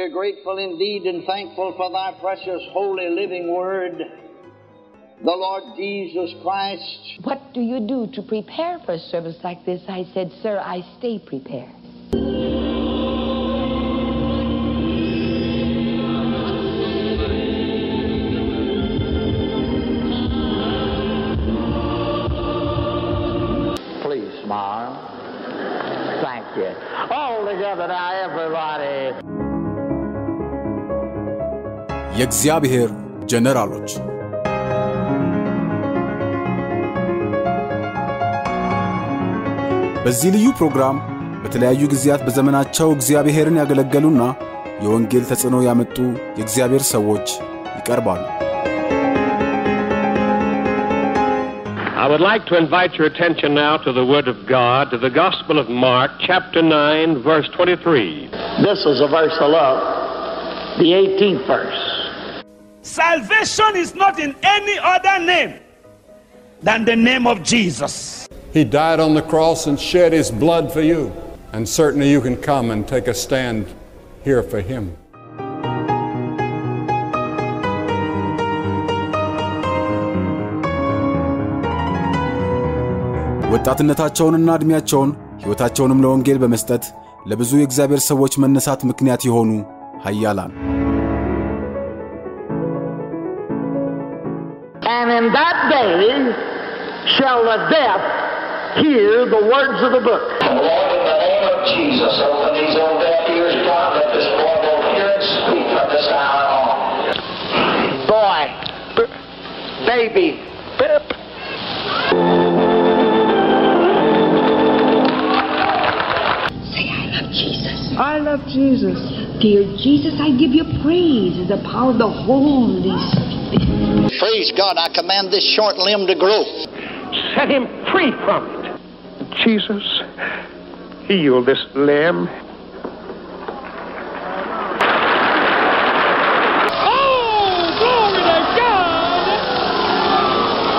We're grateful indeed and thankful for thy precious, holy, living word, the Lord Jesus Christ. What do you do to prepare for a service like this? I said, Sir, I stay prepared. Please smile. Thank you. All together now, everybody. የእግዚአብሔር ጀነራሎች በዚህ ልዩ ፕሮግራም በተለያዩ ጊዜያት በዘመናቸው እግዚአብሔርን ያገለገሉና የወንጌል ተጽዕኖ ያመጡ የእግዚአብሔር ሰዎች ይቀርባሉ። I would like to invite your attention now to the Word of God, to the Gospel of Mark, chapter 9, verse 23. This is a verse I love. The 18th verse. Salvation is not in any other name than the name of Jesus. He died on the cross and shed his blood for you. And certainly you can come and take a stand here for him. ወጣትነታቸውንና ዕድሜያቸውን ሕይወታቸውንም ለወንጌል በመስጠት ለብዙ የእግዚአብሔር ሰዎች መነሳት ምክንያት የሆኑ ኃያላን And in that day shall the deaf hear the words of the book. Lord, in the name of Jesus, open these old deaf ears, God, let this boy both hear and speak from this hour on. Boy, b- baby, bip. Say, I love Jesus. I love Jesus. Dear Jesus, I give you praise as the power of the Holy Spirit. Praise God, I command this short limb to grow. Set him free from it. Jesus, heal this limb. Oh, glory to God!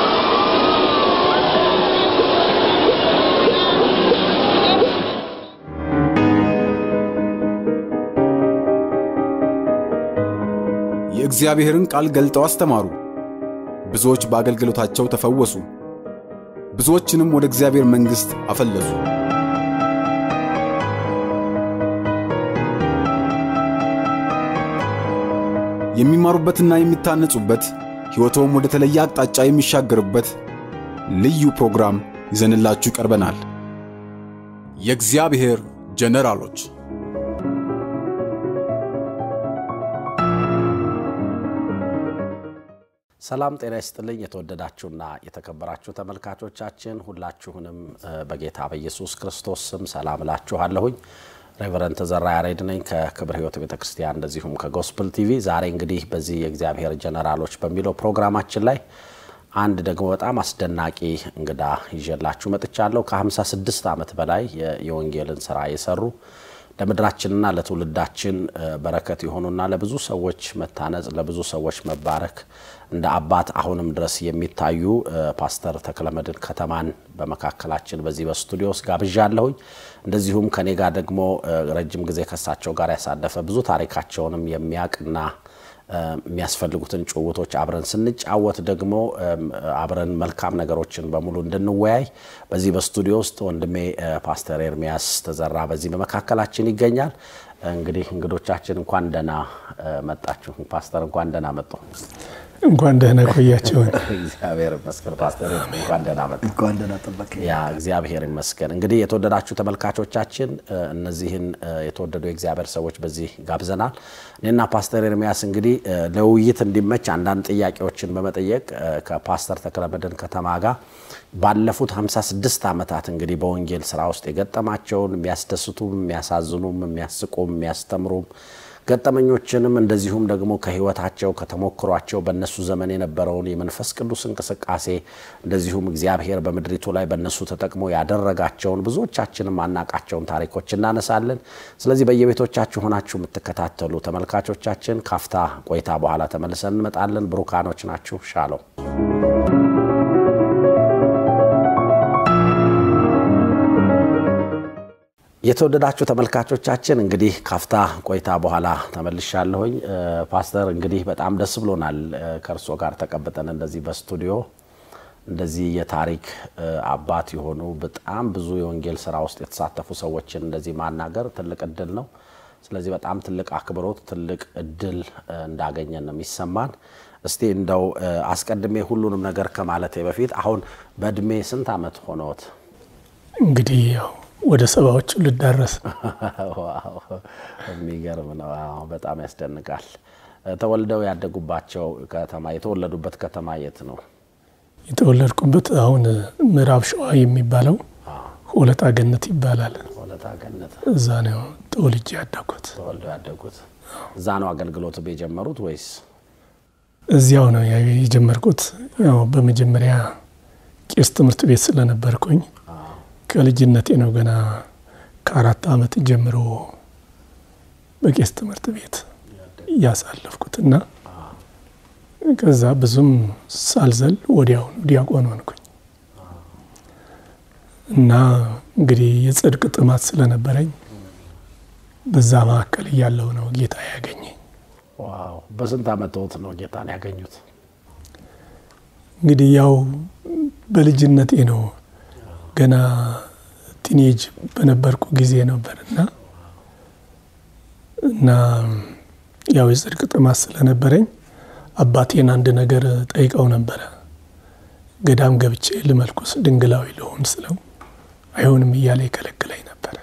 የእግዚአብሔርን ቃል ገልጠው አስተማሩ። ብዙዎች በአገልግሎታቸው ተፈወሱ። ብዙዎችንም ወደ እግዚአብሔር መንግሥት አፈለሱ። የሚማሩበትና የሚታነጹበት ሕይወቶም ወደ ተለየ አቅጣጫ የሚሻገርበት ልዩ ፕሮግራም ይዘንላችሁ ቀርበናል። የእግዚአብሔር ጀነራሎች ሰላም ጤና ይስጥልኝ። የተወደዳችሁና የተከበራችሁ ተመልካቾቻችን ሁላችሁንም እ፣ በጌታ በኢየሱስ ክርስቶስ ስም ሰላም እላችኋለሁኝ። ሬቨረንት ተዘራ ያሬድ ነኝ ከክብር ሕይወት ቤተ ክርስቲያን እንደዚሁም ከጎስፕል ቲቪ። ዛሬ እንግዲህ በዚህ የእግዚአብሔር ጀነራሎች በሚለው ፕሮግራማችን ላይ አንድ ደግሞ በጣም አስደናቂ እንግዳ ይዤላችሁ መጥቻለሁ። ከ56 ዓመት በላይ የ- የወንጌልን ስራ የሰሩ ለምድራችንና ለትውልዳችን እ፣ በረከት የሆኑና ለብዙ ሰዎች መታነጽ፣ ለብዙ ሰዎች መባረክ እንደ አባት አሁንም ድረስ የሚታዩ እ፣ ፓስተር ተክለመድን ከተማን በመካከላችን በዚህ በስቱዲዮ ውስጥ ጋብዣለሁኝ። እንደዚሁም ከኔ ጋር ደግሞ እ፣ ረጅም ጊዜ ከሳቸው ጋር ያሳለፈ ብዙ ታሪካቸውንም የሚያውቅና እ፣ የሚያስፈልጉትን ጭውውቶች አብረን ስንጫወት ደግሞ እም፣ አብረን መልካም ነገሮችን በሙሉ እንድንወያይ በዚህ በስቱዲዮ ውስጥ ወንድሜ እ፣ ፓስተር ኤርሚያስ ተዘራ በዚህ በመካከላችን ይገኛል። እንግዲህ እንግዶቻችን እንኳን ደህና እ፣ መጣችሁ። ፓስተር እንኳን ደህና መጡ። እንኳን ደህና ቆያቸውን። እግዚአብሔር ይመስገን። ፓስተር እንኳን ደህና መጡ። እንኳን ደህና ጠበቀ። ያ እግዚአብሔር ይመስገን። እንግዲህ የተወደዳችሁ ተመልካቾቻችን እ፣ እነዚህን እ፣ የተወደዱ የእግዚአብሔር ሰዎች በዚህ ጋብዘናል። እኔና ፓስተር ኤርሚያስ እንግዲህ እ፣ ለውይይት እንዲመች አንዳንድ ጥያቄዎችን በመጠየቅ እ፣ ከፓስተር ተክለመድህን ከተማ ጋር ባለፉት 56 ዓመታት እንግዲህ በወንጌል ስራ ውስጥ የገጠማቸውን የሚያስደስቱም፣ የሚያሳዝኑም፣ የሚያስቁም፣ የሚያስተምሩም ገጠመኞችንም እንደዚሁም ደግሞ ከህይወታቸው ከተሞክሯቸው በእነሱ ዘመን የነበረውን የመንፈስ ቅዱስ እንቅስቃሴ እንደዚሁም እግዚአብሔር በምድሪቱ ላይ በእነሱ ተጠቅሞ ያደረጋቸውን ብዙዎቻችንም አናቃቸውን ታሪኮች እናነሳለን። ስለዚህ በየቤቶቻችሁ ሆናችሁ የምትከታተሉ ተመልካቾቻችን ካፍታ ቆይታ በኋላ ተመልሰን እንመጣለን። ብሩካኖች ናችሁ። ሻለው የተወደዳችሁ ተመልካቾቻችን እንግዲህ ካፍታ ቆይታ በኋላ ተመልሻለሁኝ። ፓስተር እንግዲህ በጣም ደስ ብሎናል ከእርሶ ጋር ተቀብጠን እንደዚህ በስቱዲዮ እንደዚህ የታሪክ አባት የሆኑ በጣም ብዙ የወንጌል ስራ ውስጥ የተሳተፉ ሰዎችን እንደዚህ ማናገር ትልቅ እድል ነው። ስለዚህ በጣም ትልቅ አክብሮት፣ ትልቅ እድል እንዳገኘን ነው የሚሰማን። እስቲ እንደው አስቀድሜ ሁሉንም ነገር ከማለቴ በፊት አሁን በእድሜ ስንት ዓመት ሆነዎት? እንግዲህ ያው ወደ ሰባዎቹ ልዳረስ ዋው የሚገርም ነው። አዎ፣ በጣም ያስደንቃል። ተወልደው ያደጉባቸው ከተማ የተወለዱበት ከተማ የት ነው? የተወለድኩበት አሁን ምዕራብ ሸዋ የሚባለው ሆለታ ገነት ይባላል። ሆለታ ገነት እዛ ነው ተወልጄ ያደኩት። ተወልደው ያደጉት እዛ ነው። አገልግሎት የጀመሩት ወይስ እዚያው ነው የጀመርኩት። ያው በመጀመሪያ ቄስ ትምህርት ቤት ስለነበርኩኝ ከልጅነቴ ነው ገና ከአራት ዓመት ጀምሮ በቄስ ትምህርት ቤት እያሳለፍኩትና ከዛ ብዙም ሳልዘል ወዲያውኑ ዲያቆን ሆንኩኝ እና እንግዲህ የጽድቅ ጥማት ስለነበረኝ በዛ መካከል እያለው ነው ጌታ ያገኘኝ። ዋው! በስንት ዓመትዎት ነው ጌታን ያገኙት? እንግዲህ ያው በልጅነቴ ነው ገና ቲኔጅ በነበርኩ ጊዜ ነበር እና እና ያው የጽድቅ ጥማት ስለነበረኝ አባቴን አንድ ነገር ጠይቀው ነበረ። ገዳም ገብቼ ልመልኩስ ድንግላዊ ልሆን ስለው አይሆንም እያለ ይከለክለኝ ነበረ።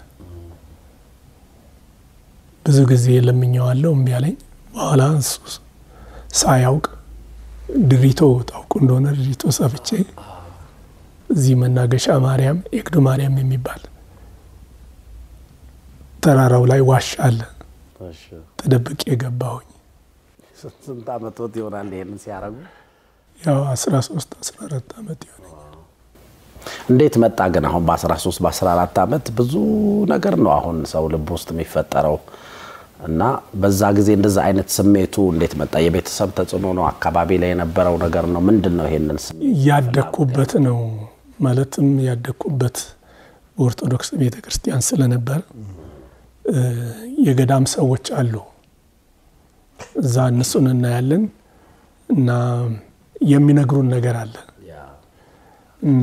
ብዙ ጊዜ ለምኘዋለሁ፣ እምቢ አለኝ። በኋላ እሱ ሳያውቅ ድሪቶ ታውቁ እንደሆነ ድሪቶ ሰፍቼ እዚህ መናገሻ ማርያም ኤግዱ ማርያም የሚባል ተራራው ላይ ዋሻ አለ። ተደብቄ ገባሁኝ። ስንት ዓመትዎት ይሆናል ይሄንን ሲያደርጉ? ያው 13 14 ዓመት ይሆነኛል። እንዴት መጣ ግን አሁን በ13 በ14 ዓመት ብዙ ነገር ነው አሁን ሰው ልብ ውስጥ የሚፈጠረው እና በዛ ጊዜ እንደዛ አይነት ስሜቱ እንዴት መጣ? የቤተሰብ ተጽዕኖ ነው? አካባቢ ላይ የነበረው ነገር ነው? ምንድን ነው ይሄንን ስሜት ያደግኩበት ነው ማለትም ያደግኩበት በኦርቶዶክስ ቤተ ክርስቲያን ስለነበር የገዳም ሰዎች አሉ። እዛ እነሱን እናያለን እና የሚነግሩን ነገር አለ እና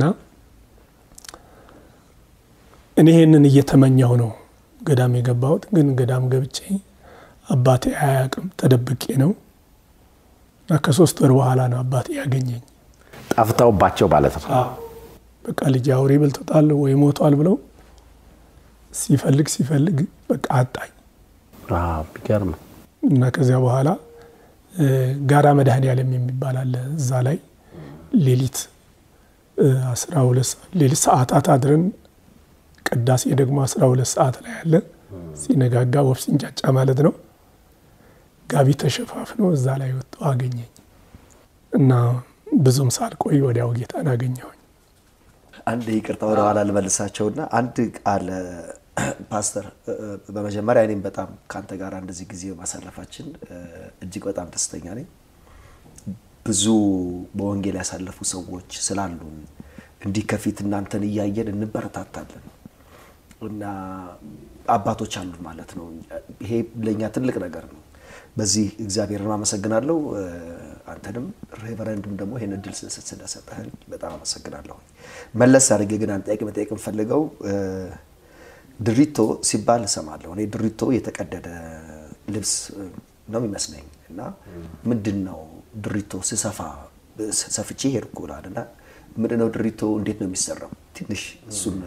እኔ ይህንን እየተመኘሁ ነው ገዳም የገባሁት። ግን ገዳም ገብቼ አባቴ አያውቅም፣ ተደብቄ ነው እና ከሶስት ወር በኋላ ነው አባቴ ያገኘኝ። ጠፍተውባቸው ማለት ነው። በቃ ልጅ አውሬ በልቶታል ወይ ሞቷል ብለው ሲፈልግ ሲፈልግ በቃ አጣኝ ቢገርም እና ከዚያ በኋላ ጋራ መድኃኔዓለም የሚባል አለ። እዛ ላይ ሌሊት አስራ ሁለት ሌሊት ሰዓታት አድረን ቅዳሴ ደግሞ አስራ ሁለት ሰዓት ላይ አለ። ሲነጋጋ ወፍ ሲንጫጫ ማለት ነው። ጋቢ ተሸፋፍኖ እዛ ላይ ወጥቶ አገኘኝ እና ብዙም ሳልቆይ ወዲያው ጌታን አገኘሁኝ። አንድ ይቅርታ ወደ ኋላ ልመልሳቸውና አንድ ቃል ፓስተር፣ በመጀመሪያ እኔም በጣም ከአንተ ጋር እንደዚህ ጊዜ ማሳለፋችን እጅግ በጣም ደስተኛ ነኝ። ብዙ በወንጌል ያሳለፉ ሰዎች ስላሉን እንዲህ ከፊት እናንተን እያየን እንበረታታለን እና አባቶች አሉን ማለት ነው። ይሄ ለእኛ ትልቅ ነገር ነው። በዚህ እግዚአብሔርን አመሰግናለሁ። አንተንም ሬቨረንድም ደግሞ ይህን እድል ስለሰጠህን በጣም አመሰግናለሁ። መለስ አድርጌ ግን አንድ ጥያቄ መጠየቅ የምፈልገው ድሪቶ ሲባል እሰማለሁ። እኔ ድሪቶ የተቀደደ ልብስ ነው የሚመስለኝ እና ምንድን ነው ድሪቶ ስሰፋ ሰፍቼ ሄድኩ እላለሁ እና ምንድን ነው ድሪቶ እንዴት ነው የሚሰራው? ትንሽ እሱን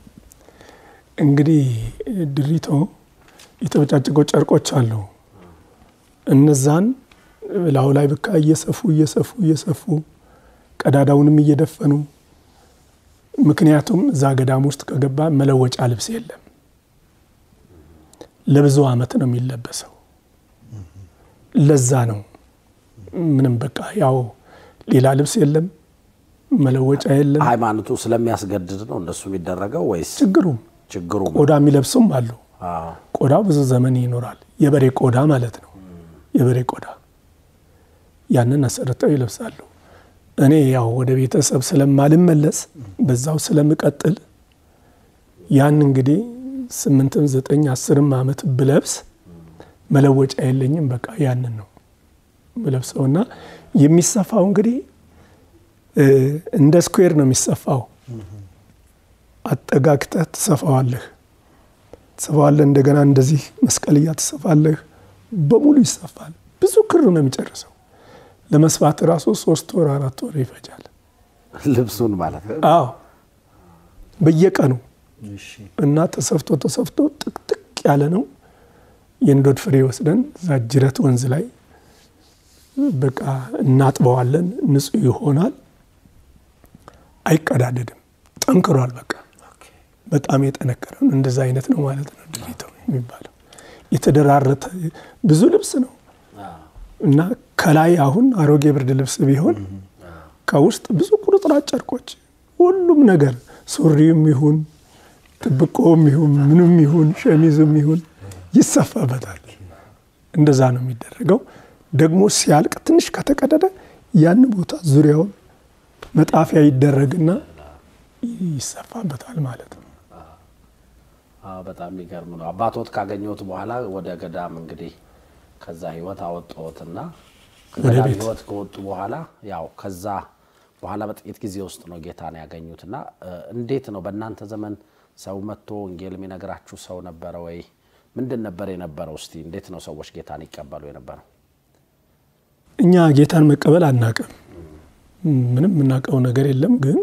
እንግዲህ ድሪቶ የተበጫጭቆ ጨርቆች አሉ። እነዛን ላዩ ላይ ብካ እየሰፉ እየሰፉ እየሰፉ ቀዳዳውንም እየደፈኑ ምክንያቱም እዛ ገዳም ውስጥ ከገባ መለወጫ ልብስ የለም። ለብዙ ዓመት ነው የሚለበሰው። ለዛ ነው ምንም በቃ ያው ሌላ ልብስ የለም፣ መለወጫ የለም። ሃይማኖቱ ስለሚያስገድድ ነው እንደሱ የሚደረገው ወይስ ችግሩም ችግሩ ቆዳ የሚለብሱም አሉ። ቆዳው ብዙ ዘመን ይኖራል። የበሬ ቆዳ ማለት ነው። የበሬ ቆዳ ያንን አሰርተው ይለብሳሉ። እኔ ያው ወደ ቤተሰብ ስለማልመለስ በዛው ስለምቀጥል ያን እንግዲህ ስምንትም ዘጠኝ አስርም ዓመት ብለብስ መለወጫ የለኝም። በቃ ያንን ነው ብለብሰውና የሚሰፋው እንግዲህ እንደ ስኩዌር ነው የሚሰፋው። አጠጋግተህ ትሰፋዋለህ ትሰፋዋለህ። እንደገና እንደዚህ መስቀልያ ትሰፋለህ። በሙሉ ይሰፋል። ብዙ ክር ነው የሚጨርሰው። ለመስፋት ራሱ ሶስት ወር አራት ወር ይፈጃል። ልብሱን ማለት ነው። አዎ በየቀኑ እና ተሰፍቶ ተሰፍቶ ጥቅጥቅ ያለ ነው። የእንዶድ ፍሬ ወስደን እዛ ጅረት ወንዝ ላይ በቃ እናጥበዋለን። ንጹህ ይሆናል። አይቀዳደድም። ጠንክሯል። በቃ በጣም የጠነከረ ነው። እንደዛ አይነት ነው ማለት ነው ድሪቶ የሚባለው። የተደራረተ ብዙ ልብስ ነው እና ከላይ አሁን አሮጌ ብርድ ልብስ ቢሆን ከውስጥ ብዙ ቁርጥራጭ ጨርቆች፣ ሁሉም ነገር ሱሪም ይሁን ጥብቆም ይሁን ምንም ይሁን ሸሚዝም ይሁን ይሰፋበታል። እንደዛ ነው የሚደረገው። ደግሞ ሲያልቅ ትንሽ ከተቀደደ ያን ቦታ ዙሪያውን መጣፊያ ይደረግና ይሰፋበታል ማለት ነው። በጣም የሚገርም ነው። አባቶት ካገኘሁት በኋላ ወደ ገዳም እንግዲህ ከዛ ህይወት አወጣሁትና ከገዳም ህይወት ከወጡ በኋላ ያው ከዛ በኋላ በጥቂት ጊዜ ውስጥ ነው ጌታን ያገኙትና እንዴት ነው በእናንተ ዘመን ሰው መጥቶ ወንጌል የሚነግራችሁ ሰው ነበረ ወይ? ምንድን ነበር የነበረው? እስቲ እንዴት ነው ሰዎች ጌታን ይቀበሉ የነበረው? እኛ ጌታን መቀበል አናቅም። ምንም የምናውቀው ነገር የለም። ግን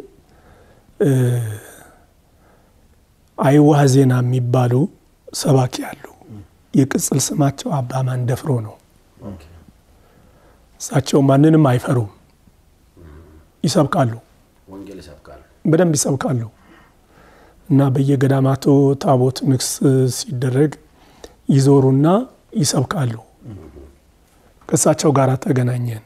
አይዋህ ዜና የሚባሉ ሰባኪ አሉ። የቅጽል ስማቸው አባ ማንደፍሮ ነው። እሳቸው ማንንም አይፈሩም። ይሰብካሉ፣ ወንጌል ይሰብካሉ፣ በደንብ ይሰብካሉ። እና በየገዳማቱ ታቦት ንግስ ሲደረግ ይዞሩና ይሰብካሉ። ከእሳቸው ጋር ተገናኘን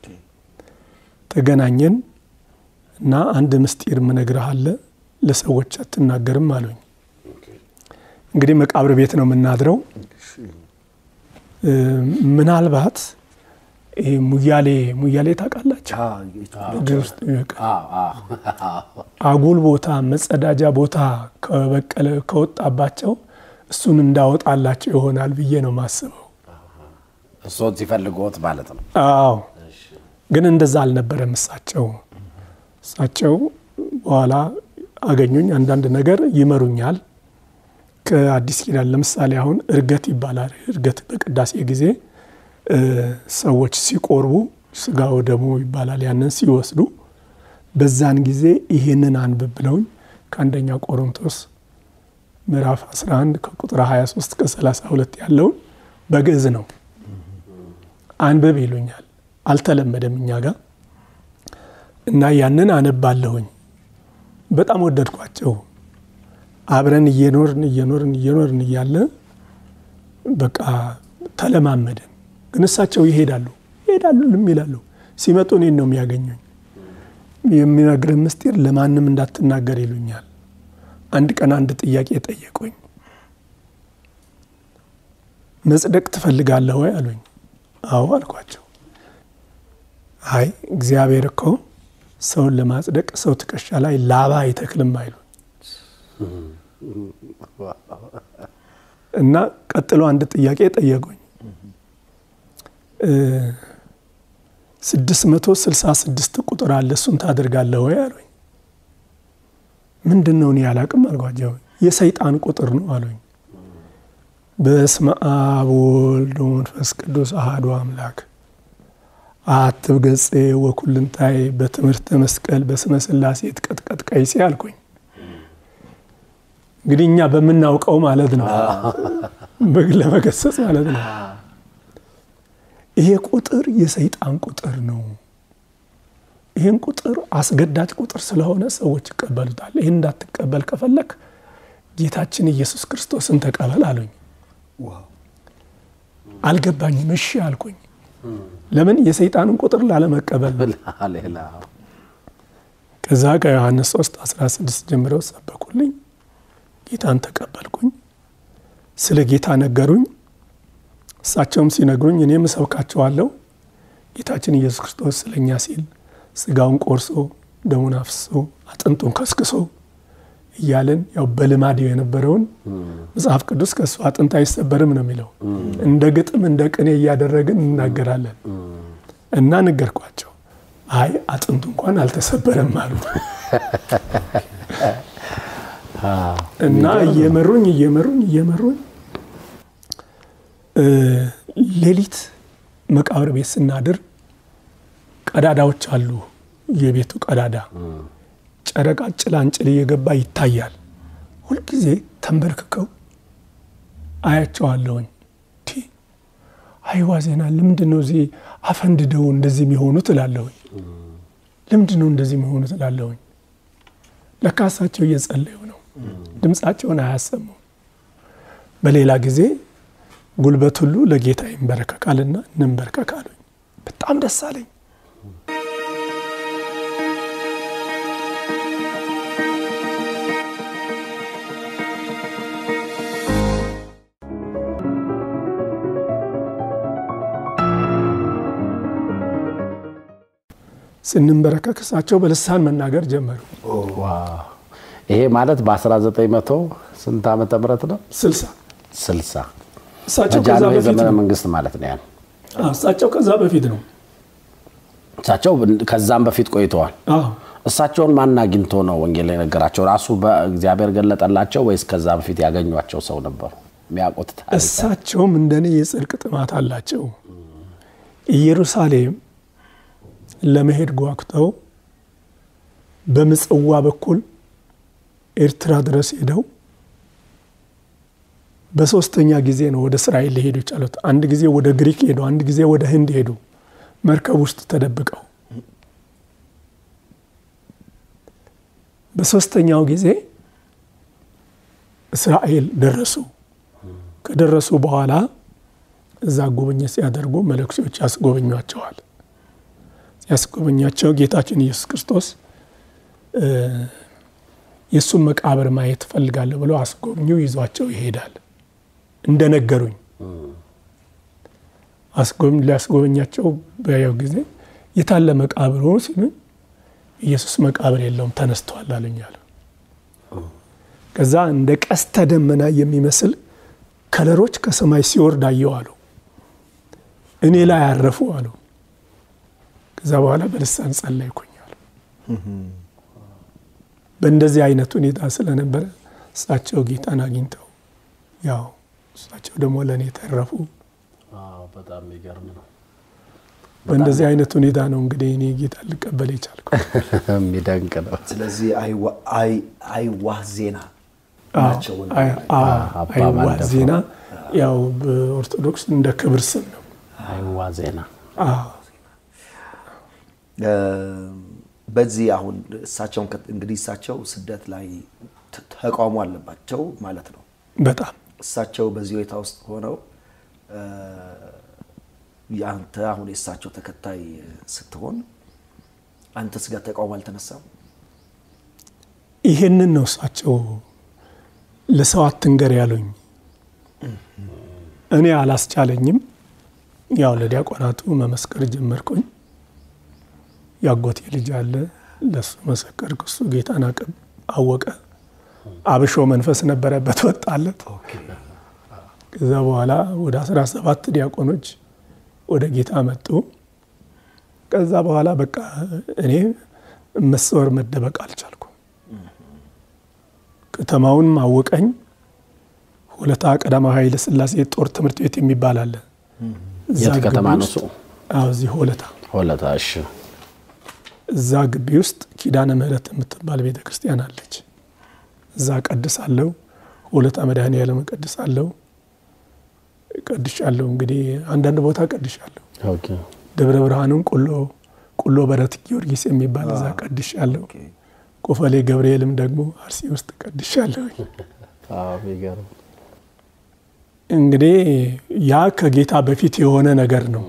ተገናኘን እና አንድ ምስጢር ምነግርህ አለ ለሰዎች አትናገርም አሉኝ። እንግዲህ መቃብር ቤት ነው የምናድረው። ምናልባት ይሄ ሙያሌ ሙያሌ ታውቃላችሁ? አጉል ቦታ መጸዳጃ ቦታ ከበቀለ ከወጣባቸው እሱን እንዳወጣላቸው ይሆናል ብዬ ነው ማስበው። እሶት ሲፈልጎት ማለት ነው። አዎ፣ ግን እንደዛ አልነበረም። እሳቸው እሳቸው በኋላ አገኙኝ። አንዳንድ ነገር ይመሩኛል ከአዲስ ኪዳን ለምሳሌ አሁን እርገት ይባላል። እርገት በቅዳሴ ጊዜ ሰዎች ሲቆርቡ ስጋው ደሙ ይባላል። ያንን ሲወስዱ በዛን ጊዜ ይሄንን አንብብ ብለውኝ ከአንደኛ ቆሮንቶስ ምዕራፍ 11 ከቁጥር 23 ከ32 ያለውን በግዕዝ ነው አንብብ ይሉኛል። አልተለመደም እኛ ጋር እና ያንን አነባለሁኝ። በጣም ወደድኳቸው። አብረን እየኖርን እየኖርን እየኖርን እያለ በቃ ተለማመድን። ግን እሳቸው ይሄዳሉ ይሄዳሉ ልም ይላሉ። ሲመጡ እኔን ነው የሚያገኙኝ። የሚነግርህ ምስጢር ለማንም እንዳትናገር ይሉኛል። አንድ ቀን አንድ ጥያቄ ጠየቁኝ። መጽደቅ ትፈልጋለህ ወይ አሉኝ። አዎ አልኳቸው። አይ እግዚአብሔር እኮ ሰውን ለማጽደቅ ሰው ትከሻ ላይ ላባ አይተክልም አይሉ እና ቀጥሎ አንድ ጥያቄ ጠየቁኝ። ስድስት መቶ ስልሳ ስድስት ቁጥር አለ እሱን ታደርጋለህ ወይ አሉኝ። ምንድን ነው እኔ አላቅም አልኳቸው። የሰይጣን ቁጥር ነው አሉኝ። በስመ አብ ወወልድ ወመንፈስ ቅዱስ አሐዱ አምላክ አትብ ገጼ ወኩልንታይ በትምህርተ መስቀል በስመ ሥላሴ ትቀጥቀጥ ቀይሴ አልኩኝ። እንግዲህ እኛ በምናውቀው ማለት ነው፣ ለመገሰጽ ማለት ነው። ይሄ ቁጥር የሰይጣን ቁጥር ነው። ይህን ቁጥር አስገዳጅ ቁጥር ስለሆነ ሰዎች ይቀበሉታል። ይህን እንዳትቀበል ከፈለክ ጌታችን ኢየሱስ ክርስቶስን ተቀበል አሉኝ። አልገባኝም። እሺ አልኩኝ። ለምን የሰይጣንን ቁጥር ላለመቀበል ከዛ ከዮሐንስ 3 16 ጀምረው ሰበኩልኝ። ጌታን ተቀበልኩኝ። ስለ ጌታ ነገሩኝ። እሳቸውም ሲነግሩኝ እኔም እሰብካቸዋለሁ። ጌታችን ኢየሱስ ክርስቶስ ስለኛ ሲል ስጋውን ቆርሶ ደሙን አፍስሶ አጥንቱን ከስክሶ እያለን ያው በልማድ የነበረውን መጽሐፍ ቅዱስ ከእሱ አጥንት አይሰበርም ነው የሚለው። እንደ ግጥም እንደ ቅኔ እያደረግን እናገራለን እና ነገርኳቸው። አይ አጥንቱ እንኳን አልተሰበረም አሉ እና እየመሩኝ እየመሩኝ እየመሩኝ ሌሊት መቃብር ቤት ስናድር ቀዳዳዎች አሉ። የቤቱ ቀዳዳ ጨረቃ ጭላንጭል እየገባ ይታያል። ሁልጊዜ ተንበርክከው አያቸዋለሁኝ። አይዋ ዜና ለምንድን ነው እዚህ አፈንድደው እንደዚህ የሚሆኑት እላለሁኝ። ለምንድን ነው እንደዚህ የሚሆኑት እላለሁኝ። ለካ እሳቸው እየጸለዩ ነው። ድምፃቸውን አያሰሙም። በሌላ ጊዜ ጉልበት ሁሉ ለጌታ ይንበረከካልና እንንበርከካሉኝ። በጣም ደስ አለኝ። ስንንበረከክ እሳቸው በልሳን መናገር ጀመሩ። ይሄ ማለት በ1900 ስንት ዓመተ ምህረት ነው? ስልሳ ስልሳ እሳቸው ከዛ በጃንሆይ በፊት ዘመነ ነው። መንግስት ማለት ነው። ያን አዎ፣ እሳቸው ከዛ በፊት ነው። እሳቸው ከዛም በፊት ቆይተዋል። አዎ፣ እሳቸውን ማን አግኝቶ ነው ወንጌል የነገራቸው? ራሱ በእግዚአብሔር ገለጠላቸው ወይስ ከዛ በፊት ያገኟቸው ሰው ነበሩ? የሚያውቁት ታሪክ እሳቸውም እንደኔ የጽድቅ ጥማት አላቸው። ኢየሩሳሌም ለመሄድ ጓጉተው በምጽዋ በኩል ኤርትራ ድረስ ሄደው በሶስተኛ ጊዜ ነው ወደ እስራኤል ሊሄዱ የቻሉት። አንድ ጊዜ ወደ ግሪክ ሄዱ፣ አንድ ጊዜ ወደ ህንድ ሄዱ፣ መርከብ ውስጥ ተደብቀው። በሶስተኛው ጊዜ እስራኤል ደረሱ። ከደረሱ በኋላ እዛ ጉብኝት ሲያደርጉ መለኩሴዎች ያስጎበኟቸዋል። ሲያስጎበኛቸው ጌታችን ኢየሱስ ክርስቶስ እ የእሱን መቃብር ማየት እፈልጋለሁ ብለው አስጎብኙ ይዟቸው ይሄዳል። እንደነገሩኝ አስጎብኝ ሊያስጎበኛቸው በያው ጊዜ የታለ መቃብሩ ሲሉኝ ኢየሱስ መቃብር የለውም ተነስቷል አሉኝ አሉ። ከዛ እንደ ቀስተ ደመና የሚመስል ከለሮች ከሰማይ ሲወርድ አየሁ አሉ። እኔ ላይ አረፉ አሉ። ከዛ በኋላ በልሳን ጸለይኩኝ አሉ። በእንደዚህ አይነት ሁኔታ ስለነበረ እሳቸው ጌታን አግኝተው ያው እሳቸው ደግሞ ለእኔ ተረፉ። በጣም የሚገርም ነው። በእንደዚህ አይነት ሁኔታ ነው እንግዲህ እኔ ጌታ ልቀበል የቻልኩ። የሚደንቅ ነው። ስለዚህ አይዋ- አይ- አይዋህ ዜና አዎ፣ ናቸው። አይ- አዎ፣ አይዋ ዜና ያው በኦርቶዶክስ እንደ ክብር ስም ነው። አይዋ ዜና አዎ እ፣ በዚህ አሁን እሳቸውን ከ- እንግዲህ እሳቸው ስደት ላይ ተ- ተቃውሞ አለባቸው ማለት ነው። በጣም እሳቸው በዚህ ሁኔታ ውስጥ ሆነው እ፣ የአንተ አሁን የእሳቸው ተከታይ ስትሆን አንተስ ጋር ተቃውሞ አልተነሳም? ይሄንን ነው እሳቸው ለሰው አትንገር ያሉኝ። እኔ አላስቻለኝም። ያው ለዲያቆናቱ መመስከር ጀመርኩኝ። ያጎቴ ልጅ አለ፣ ለሱ መሰከርኩ። እሱ ጌታን አቅም አወቀ። አብሾ መንፈስ ነበረበት፣ ወጣለት። ከዛ በኋላ ወደ 17 ዲያቆኖች ወደ ጌታ መጡ። ከዛ በኋላ በቃ እኔ መሰወር መደበቅ አልቻልኩም። ከተማውን አወቀኝ። ሁለታ ቀዳማዊ ኃይለ ሥላሴ ጦር ትምህርት ቤት የሚባል አለ። እዛ የት ከተማ ግቢ ነው ውስጥ- እሱ? አዎ፣ እዚህ ሆለታ ሆለታ። እሺ እዛ ግቢ ውስጥ ኪዳነ ምሕረት የምትባል ቤተ ክርስቲያን አለች። እዛ ቀድሳለሁ። ሆለታ መድኃኔዓለም ቀድሳለሁ። ቀድሻለሁ። እንግዲህ አንዳንድ ቦታ ቀድሻለሁ። ኦኬ። ደብረ ብርሃንም ቁሎ ቁሎ በረት ጊዮርጊስ የሚባል እዛ ቀድሻለሁ። ቆፈሌ ገብርኤልም ደግሞ አርሲ ውስጥ ቀድሻለሁ። አዎ፣ የሚገርም እንግዲህ ያ ከጌታ በፊት የሆነ ነገር ነው።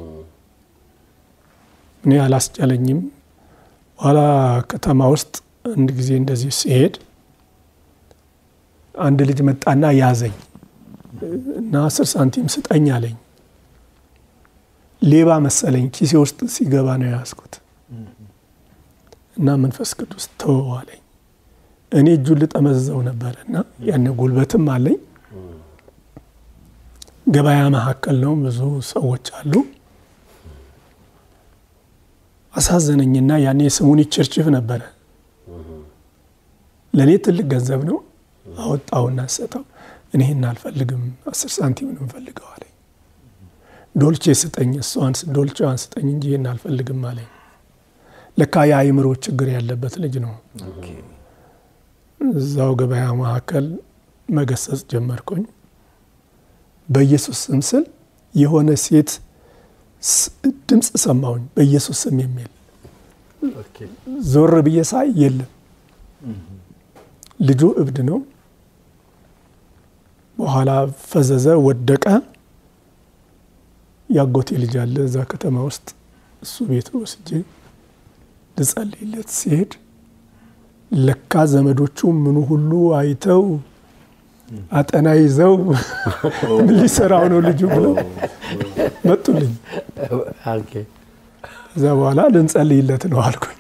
እኔ አላስቻለኝም። ኋላ ከተማ ውስጥ አንድ ጊዜ እንደዚህ ሲሄድ አንድ ልጅ መጣና ያዘኝ እና አስር ሳንቲም ስጠኝ አለኝ። ሌባ መሰለኝ ኪሴ ውስጥ ሲገባ ነው የያዝኩት እና መንፈስ ቅዱስ ተወው አለኝ። እኔ እጁን ልጠመዝዘው ነበር እና ያን ጉልበትም አለኝ። ገበያ መካከል ነው፣ ብዙ ሰዎች አሉ። አሳዘነኝና ያኔ ስሙን ችርችፍ ነበረ። ለእኔ ትልቅ ገንዘብ ነው። አወጣውና ሰጠው። እኔ ይህን አልፈልግም፣ አስር ሳንቲም ነው እንፈልገው አለኝ። ዶልቼ ስጠኝ፣ እሷን ዶልቼዋን ስጠኝ እንጂ ይህን አልፈልግም አለኝ። ለካ የአእምሮ ችግር ያለበት ልጅ ነው። እዛው ገበያ መካከል መገሰጽ ጀመርኩኝ። በኢየሱስ ስም ስል የሆነ ሴት ድምፅ ሰማሁኝ፣ በኢየሱስ ስም የሚል ዞር ብዬ ሳይ የለም። ልጁ እብድ ነው። በኋላ ፈዘዘ፣ ወደቀ። ያጎቴ ልጅ አለ እዛ ከተማ ውስጥ እሱ ቤት ወስጄ ልጸልይለት ሲሄድ ለካ ዘመዶቹ ምኑ ሁሉ አይተው አጠና ይዘው ምን ሊሰራው ነው ልጁ ብለው መጡልኝ። ከዛ በኋላ ልንጸልይለት ነው አልኩኝ።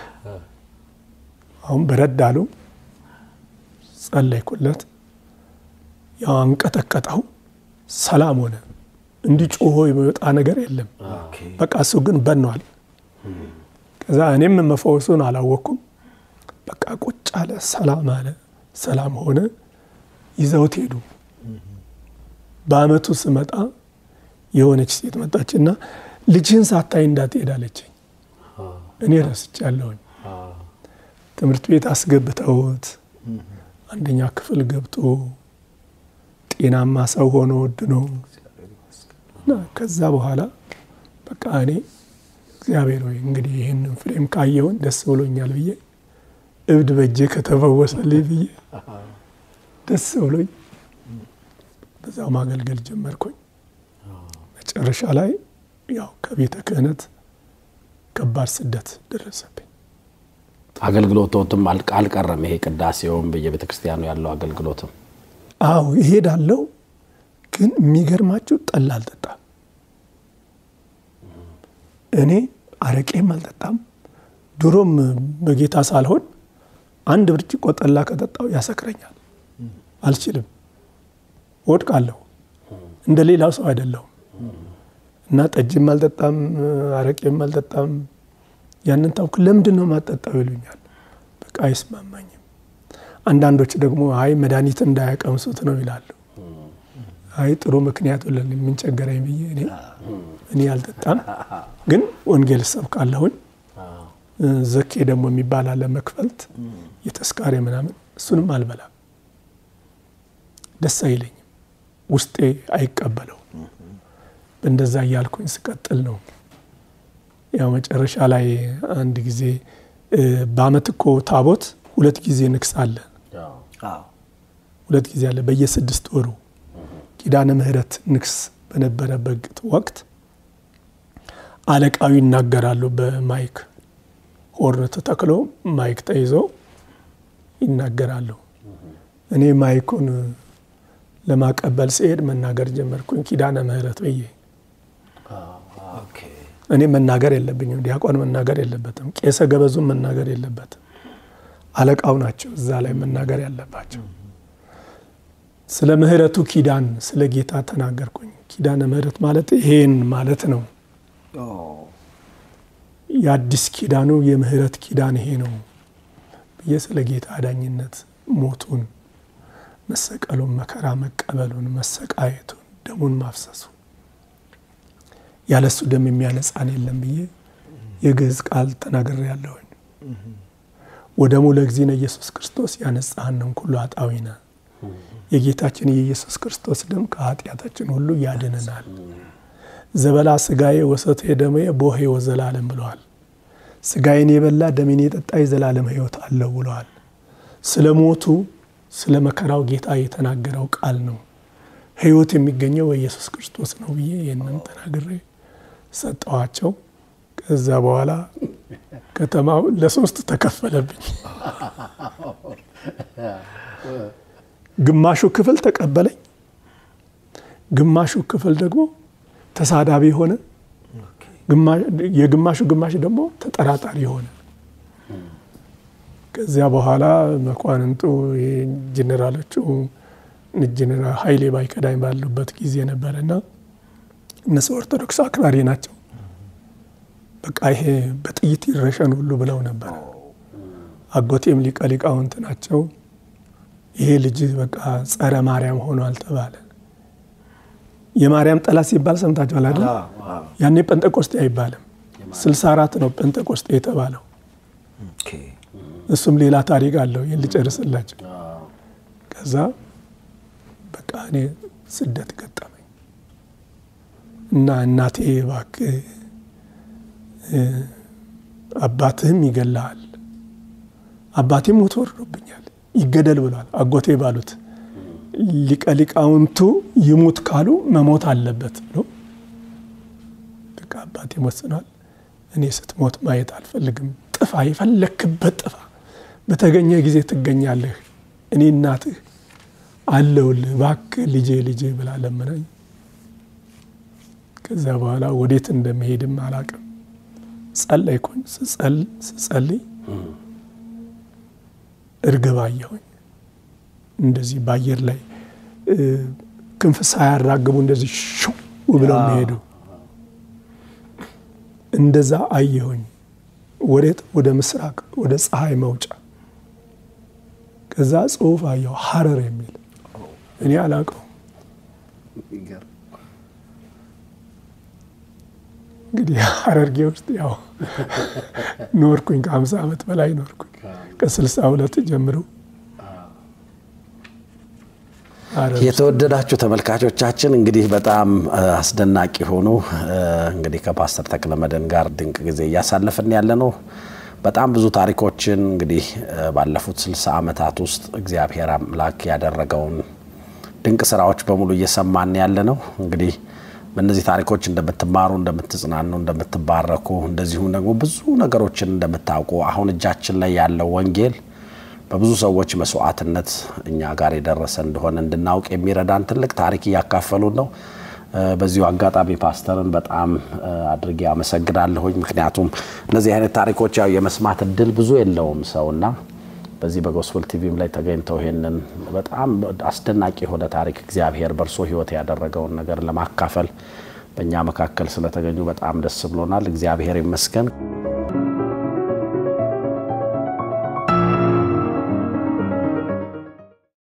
አሁን በረድ አሉ። ጸለይኩለት። ያው አንቀጠቀጠው፣ ሰላም ሆነ። እንዲህ ጮሆ የሚወጣ ነገር የለም። በቃ እሱ ግን በኗል። ከዛ እኔም መፈወሱን አላወቅኩም። በቃ ቁጭ አለ፣ ሰላም አለ፣ ሰላም ሆነ። ይዘውት ሄዱ። በአመቱ ስመጣ የሆነች ሴት መጣችና ልጅህን ሳታይ እንዳትሄድ አለችኝ። እኔ ረስቻለሁኝ። ትምህርት ቤት አስገብተውት አንደኛ ክፍል ገብቶ ጤናማ ሰው ሆኖ ወድ ነው እና ከዛ በኋላ በቃ እኔ እግዚአብሔር ሆይ እንግዲህ ይህንን ፍሬም ካየውን ደስ ብሎኛል ብዬ እብድ በእጄ ከተፈወሰልኝ ብዬ ደስ ብሎኝ በዛው ማገልገል ጀመርኩኝ። መጨረሻ ላይ ያው ከቤተ ክህነት ከባድ ስደት ደረሰብኝ። አገልግሎቶትም አልቀረም። ይሄ ቅዳሴውም በየቤተ ክርስቲያኑ ያለው አገልግሎትም አዎ ይሄዳለው። ግን የሚገርማችሁ ጠላ አልጠጣም። እኔ አረቄም አልጠጣም። ድሮም በጌታ ሳልሆን አንድ ብርጭቆ ጠላ ከጠጣው ያሰክረኛል፣ አልችልም፣ ወድቃለሁ። እንደ ሌላው ሰው አይደለሁም እና ጠጅም አልጠጣም፣ አረቄም አልጠጣም። ያንን ታውክ ለምንድን ነው ማጠጣው ይሉኛል። በቃ አይስማማኝም። አንዳንዶች ደግሞ አይ መድኃኒት እንዳያቀምሱት ነው ይላሉ። አይ ጥሩ ምክንያት ብለን የምንቸገረኝ ብዬ እኔ እኔ አልጠጣም፣ ግን ወንጌል እሰብካለሁኝ። ዘኬ ደግሞ የሚባል አለ መክፈልት፣ የተስካሪ ምናምን፣ እሱንም አልበላም። ደስ አይለኝም፣ ውስጤ አይቀበለው። እንደዛ እያልኩኝ ስቀጥል ነው ያው መጨረሻ ላይ አንድ ጊዜ በአመት እኮ ታቦት ሁለት ጊዜ ንግስ አለ። ሁለት ጊዜ አለ በየስድስት ወሩ ኪዳነ ምሕረት ንግስ በነበረበት ወቅት አለቃዊ ይናገራሉ። በማይክ ሆርን ተተክሎ ማይክ ተይዞ ይናገራሉ። እኔ ማይኩን ለማቀበል ሲሄድ መናገር ጀመርኩኝ ኪዳነ ምሕረት ብዬ እኔ መናገር የለብኝም። ዲያቆን መናገር የለበትም። ቄሰ ገበዙም መናገር የለበትም። አለቃው ናቸው እዛ ላይ መናገር ያለባቸው። ስለ ምሕረቱ ኪዳን ስለ ጌታ ተናገርኩኝ። ኪዳነ ምሕረት ማለት ይሄን ማለት ነው። የአዲስ ኪዳኑ የምህረት ኪዳን ይሄ ነው ብዬ ስለ ጌታ አዳኝነት ሞቱን፣ መሰቀሉን፣ መከራ መቀበሉን፣ መሰቃየቱን፣ ደሙን ማፍሰሱ ያለሱ ደም የሚያነጻን የለም ብዬ የግዕዝ ቃል ተናግሬ ያለሁኝ። ወደሙ ለእግዚእነ ኢየሱስ ክርስቶስ ያነጻሃንን ኩሉ ኃጣውኢነ የጌታችን የኢየሱስ ክርስቶስ ደም ከኃጢአታችን ሁሉ ያድነናል። ዘበላ ስጋዬ ወሰቴ ደሜ ቦሄ ወዘላለም ብለዋል። ስጋዬን የበላ ደሜን የጠጣ የዘላለም ሕይወት አለው ብለዋል። ስለ ሞቱ ስለ መከራው ጌታ የተናገረው ቃል ነው። ሕይወት የሚገኘው በኢየሱስ ክርስቶስ ነው ብዬ ይህንን ተናግሬ ሰጠዋቸው። ከዛ በኋላ ከተማው ለሶስት ተከፈለብኝ። ግማሹ ክፍል ተቀበለኝ፣ ግማሹ ክፍል ደግሞ ተሳዳቢ ሆነ፣ የግማሹ ግማሽ ደግሞ ተጠራጣሪ ሆነ። ከዚያ በኋላ መኳንንቱ ጀኔራሎቹ ጀኔራል ኃይሌ ባይከዳኝ ባሉበት ጊዜ ነበረና እነሱ ኦርቶዶክስ አክራሪ ናቸው። በቃ ይሄ በጥይት ይረሸን ሁሉ ብለው ነበረ። አጎቴም ሊቀ ሊቃውንት ናቸው። ይሄ ልጅ በቃ ጸረ ማርያም ሆኗል ተባለ። የማርያም ጠላት ሲባል ሰምታችኋል አይደል? ያኔ ጴንጠቆስጤ አይባልም። ስልሳ አራት ነው ጴንጠቆስጤ የተባለው። እሱም ሌላ ታሪክ አለው። ይህን ልጨርስላቸው። ከዛ በቃ እኔ ስደት ገጠመኝ እና እናቴ እባክህ አባትህም ይገላሃል፣ አባቴም ሞቶ ወርዶብኛል፣ ይገደል ብሏል። አጎቴ ባሉት ሊቀ ሊቃውንቱ ይሙት ካሉ መሞት አለበት ብሎ በቃ አባቴም ወስኗል። እኔ ስትሞት ማየት አልፈልግም፣ ጥፋ፣ የፈለክበት ጥፋ፣ በተገኘ ጊዜ ትገኛለህ፣ እኔ እናትህ አለውልህ፣ እባክህ ልጄ ልጄ ብላ ለመናኝ። ከዚያ በኋላ ወዴት እንደመሄድም አላቅም። ጸለይኩኝ። ስጸልይ እርግብ አየሁኝ። እንደዚህ በአየር ላይ ክንፍ ሳያራግቡ እንደዚህ ሽው ብለው የሚሄዱ እንደዛ አየሁኝ። ወዴት? ወደ ምስራቅ ወደ ፀሐይ መውጫ። ከዛ ጽሁፍ አየሁ ሀረር የሚል እኔ አላውቀው። እንግዲህ ሀረርጌ ውስጥ ያው ኖርኩኝ። ከሀምሳ ዓመት በላይ ኖርኩኝ። ከስልሳ ሁለት ጀምሮ የተወደዳችሁ ተመልካቾቻችን እንግዲህ በጣም አስደናቂ ሆኑ እንግዲህ ከፓስተር ተክለመድህን ጋር ድንቅ ጊዜ እያሳለፍን ያለ ነው። በጣም ብዙ ታሪኮችን እንግዲህ ባለፉት ስልሳ ዓመታት ውስጥ እግዚአብሔር አምላክ ያደረገውን ድንቅ ስራዎች በሙሉ እየሰማን ያለ ነው። እንግዲህ በእነዚህ ታሪኮች እንደምትማሩ፣ እንደምትጽናኑ፣ እንደምትባረኩ እንደዚሁም ደግሞ ብዙ ነገሮችን እንደምታውቁ አሁን እጃችን ላይ ያለው ወንጌል በብዙ ሰዎች መስዋዕትነት እኛ ጋር የደረሰ እንደሆነ እንድናውቅ የሚረዳን ትልቅ ታሪክ እያካፈሉን ነው። በዚሁ አጋጣሚ ፓስተርን በጣም አድርጌ አመሰግናለሁኝ። ምክንያቱም እነዚህ አይነት ታሪኮች ያው የመስማት እድል ብዙ የለውም ሰውና በዚህ በጎስፐል ቲቪም ላይ ተገኝተው ይሄንን በጣም አስደናቂ የሆነ ታሪክ እግዚአብሔር በእርሶ ሕይወት ያደረገውን ነገር ለማካፈል በእኛ መካከል ስለተገኙ በጣም ደስ ብሎናል። እግዚአብሔር ይመስገን።